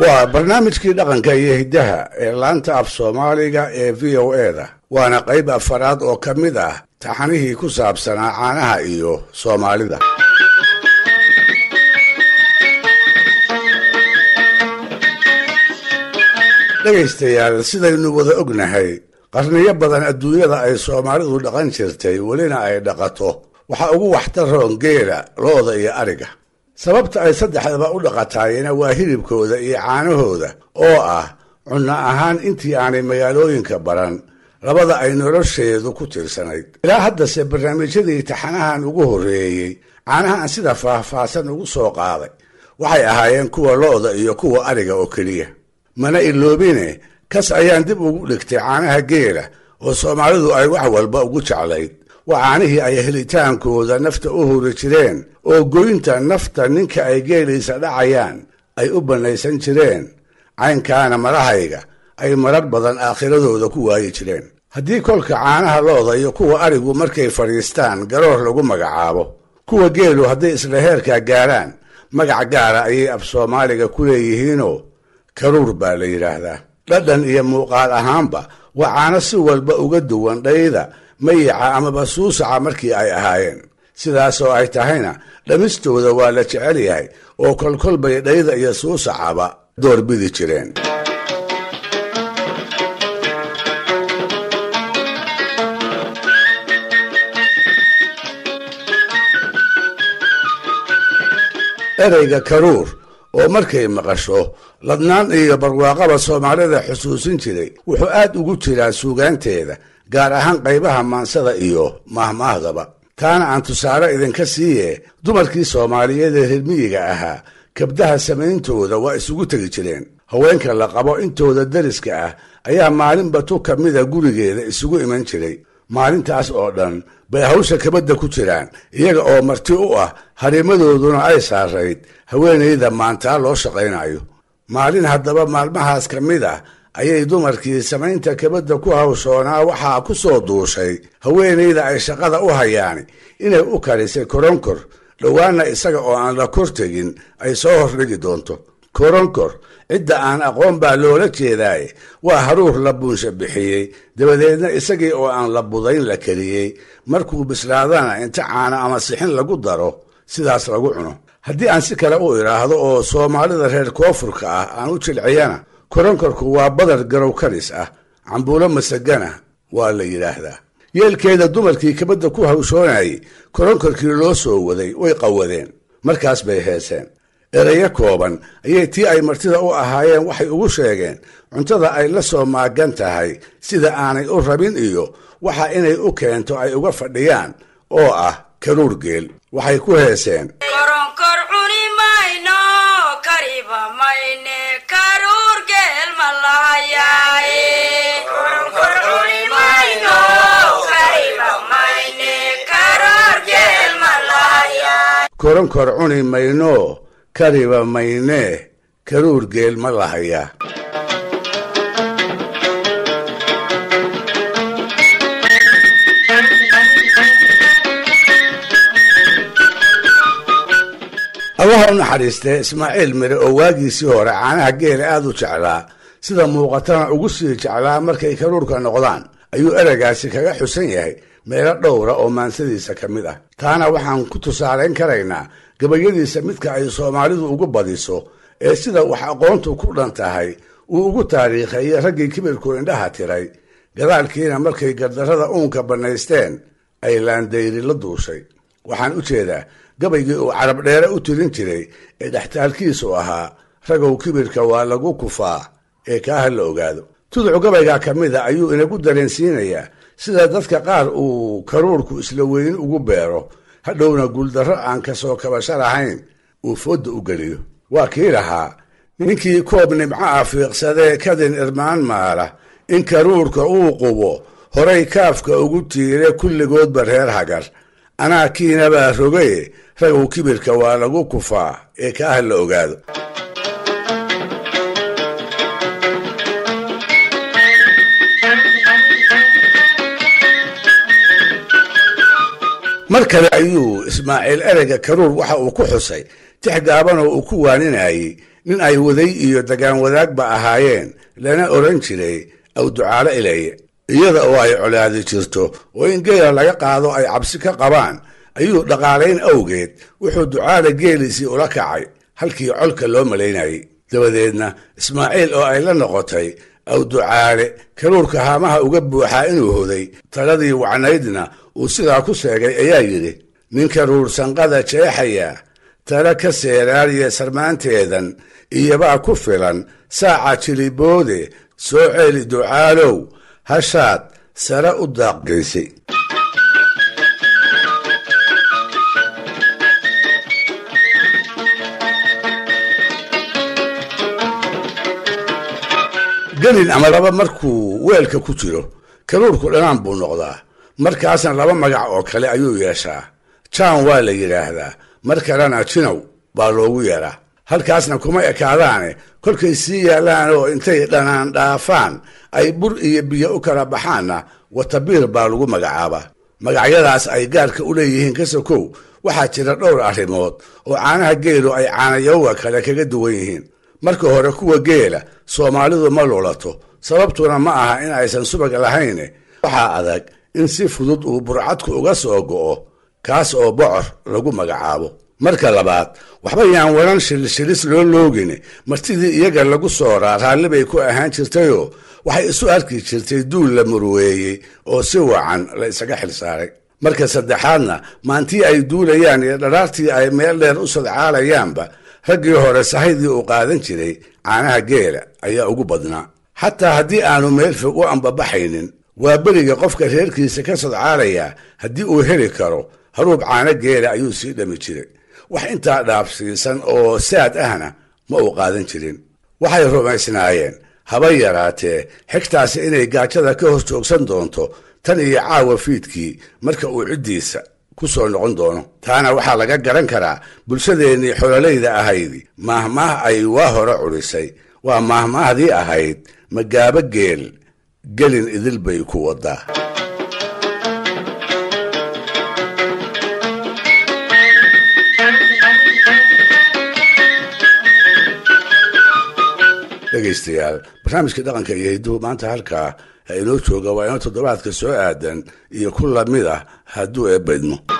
waa barnaamijkii dhaqanka iyo hiddaha ee laanta af soomaaliga ee v o e da waana qayb afaraad oo ka mid ah taxanihii ku saabsanaa caanaha iyo soomaalida dhegaystayaal sidaynu wada ognahay qarniyo badan adduunyada ay soomaalidu dhaqan jirtay welina ay dhaqato waxaa ugu waxtaroon geela looda iyo ariga sababta ay saddexdaba u dhaqataayena waa hilibkooda iyo caanahooda oo ah cunno ahaan intii aanay magaalooyinka baran labada ay nolosheedu ku tiirsanayd ilaa haddase barnaamijyadii taxanahan ugu horreeyey caanahaan sida faahfaahsan ugu soo qaaday waxay ahaayeen kuwa lo'da iyo kuwa ariga oo keliya mana iloobine kas ayaan dib ugu dhigtay caanaha geela oo soomaalidu ay wax walba ugu jeclayd waa caanihii ay helitaankooda nafta u huri jireen oo goynta nafta ninka ay geelaysa dhacayaan ay u bannaysan jireen caynkaana marahayga ay marar badan aakhiradooda ku waayi jireen haddii kolka caanaha looda iyo kuwa arigu markay fadhiistaan garoor lagu magacaabo kuwa geelu hadday isla heerkaa gaaraan magac gaara ayay af soomaaliga ku leeyihiinoo karuur baa la yidhaahdaa dhadhan iyo muuqaal ahaanba waa caano si walba uga duwan dhayda mayica amaba suusaca markii ay ahaayeen sidaasoo ay tahayna dhamistooda waa la jecel yahay oo kolkolbay dhayda iyo suusacaba doorbidi jireen ereyga karuur oo markay maqasho ladnaan iyo barwaaqaba soomaalida xusuusin jiray wuxuu aad ugu jiraa suugaanteeda gaar ahaan qaybaha maansada iyo mahmaahdaba taana aan tusaale idinka siiye dumarkii soomaaliyeed ee reermiyiga ahaa kabdaha samayntooda waa isugu tegi jireen haweenka la qabo intooda dariska ah ayaa maalinba tu ka mida gurigeeda isugu iman jiray maalintaas oo dhan bay hawsha kabadda ku jiraan iyaga oo marti u ah harimadooduna ay saarayd haweenayda maantaa loo shaqaynayo maalin haddaba maalmahaas ka mid ah ayay dumarkii samaynta kabadda ku hawshoonaa waxaa ku soo duushay haweenayda ay shaqada u hayaani inay u karisay koronkor dhowaanna isaga oo aan la kor tegin ay soo hordhigi doonto koronkor cidda aan aqoon baa loola jeedaaye waa haruur la buunsha bixiyey dabadeedna isagii oo aan la budayn la kariyey markuu bislaadana inta caano ama sixin lagu daro sidaas lagu cuno haddii aan si kale u idhaahdo oo soomaalida reer koonfurka ah aan u jilciyana koronkorku waa badar garow karis ah cambuulo masagana waa la yidhaahdaa yeelkeeda dumarkii kabadda ku hawshoonayay koronkorkii loo soo waday way qawadeen markaas bay heeseen ereyo kooban ayay tii ay martida u ahaayeen waxay ugu sheegeen cuntada ay la soo maagan tahay sida aanay u rabin iyo waxa inay u keento ay uga fadhiyaan oo ah karuur geel waxay ku heeseen koronkor cuni mayno kariba maynee karuur geel ma lahayaa allaha u naxariistee ismaaciil mire oo waagiisii hore caanaha geela aad u jeclaa sida muuqatana ugu sii jeclaa markay karuurka noqdaan ayuu ereygaasi kaga xusan yahay meelo dhowra oo maansadiisa ka mid ah taana waxaan ku tusaalayn karaynaa gabayadiisa midka ay soomaalidu ugu badiso ee sida wax aqoontu ku dhan tahay uu ugu taariikheeyey raggii kibirku indhaha tiray gadaalkiina markay gardarrada uunka bannaysteen ay laandayri la duushay waxaan u jeedaa gabaygii uu carab dheere u tirin jiray ee dhextaalkiisu ahaa ragow kibirka waa lagu kufaa ee kaaha la ogaado tuducu gabaygaa ka mid a ayuu inagu dareensiinayaa sida dadka qaar uu karuurku isla weyni ugu beero hadhowna guuldarro aan ka soo kabasho lahayn uu foodda u geliyo waa kii lahaa ninkii koob nimco ah fiiqsadee kadin irmaan maala in karuurka uu qubo horay kaafka ugu tiire kulligoodba reer hagar anaa kiinabaa rogaye ragow kibirka waa lagu kufaa ee kaaha la ogaado mar kale ayuu ismaaciil ereyga karuur waxa uu ku xusay tix gaabanoo uu ku waaninayey nin ay waday iyo dagaan wadaagba ahaayeen lana odhan jiray awducaalo ilaye iyada oo ay colaadi jirto oo in geela laga qaado ay cabsi ka qabaan ayuu dhaqaalayn awgeed wuxuu ducaale geeliisii ula kacay halkii colka loo malaynayay dabadeedna ismaaciil oo ay la noqotay awducaale karuurka haamaha uga buuxaa inuu hoday taladii wacnaydna uu sidaa ku sheegay ayaa yidhi nin karuur sanqada jeexaya tala ka seeraariya sarmaanteedan iyobaa ku filan saaca jiliboode soo ceeli ducaalow hashaad sare u daaqgaysay gelin ama laba markuu weelka ku jiro karuurku dhanaan buu noqdaa markaasna laba magac oo kale ayuu yeeshaa jaan waa la yidhaahdaa mar kalena jinow baa loogu yeedhaa halkaasna kuma ekaadaane kolkay sii yaallaan oo intay dhanaan dhaafaan ay bur iyo biyo u kala baxaanna watabiir baa lagu magacaabaa magacyadaas ay gaarka u leeyihiin ka sokow waxaa jira dhowr arrimood oo caanaha geelu ay caanayowga kale kaga duwan yihiin marka hore kuwa geela soomaalidu ma lulato sababtuna ma aha in aysan subag lahayne waxaa adag in si fudud uu burcadku uga soo go'o kaas oo bocor lagu magacaabo marka labaad waxba yaan waran shilshilis loo loogin martidii iyaga lagu sooraa raalli bay ku ahaan jirtayoo waxay isu arki jirtay duul la murweeyey oo si wacan la isaga xilsaaray marka saddexaadna maantii ay duulayaan iyo dharaartii ay meel dheer u sadcaalayaanba raggii hore sahaydii uu qaadan jiray caanaha geela ayaa ugu badnaa xataa haddii aanu meel fog u ambabaxaynin waa beriga qofka reerkiisa ka sadcaalayaa haddii uu heli karo haruub caano geela ayuu sii dhami jiray wax intaa dhaafsiisan oo saad ahna ma uu qaadan jirin waxay rumaysnaayeen haba yaraatee xigtaasi inay gaajada ka hor joogsan doonto tan iyo caawa fiidkii marka uu ciddiisa ku soo noqon doono taana waxaa laga garan karaa bulshadeennii xololayda ahayd maahmaah ay waa hore cudhisay waa maahmaahdii ahayd magaabo geel gelin idil bay ku wadaa dhegaystayaal barnaamijka dhaqanka iyo hidduhu maanta halkaa ha inoo jooga waa inoo toddobaadka soo aadan iyo ku lamid ah hadduu eebbaydmo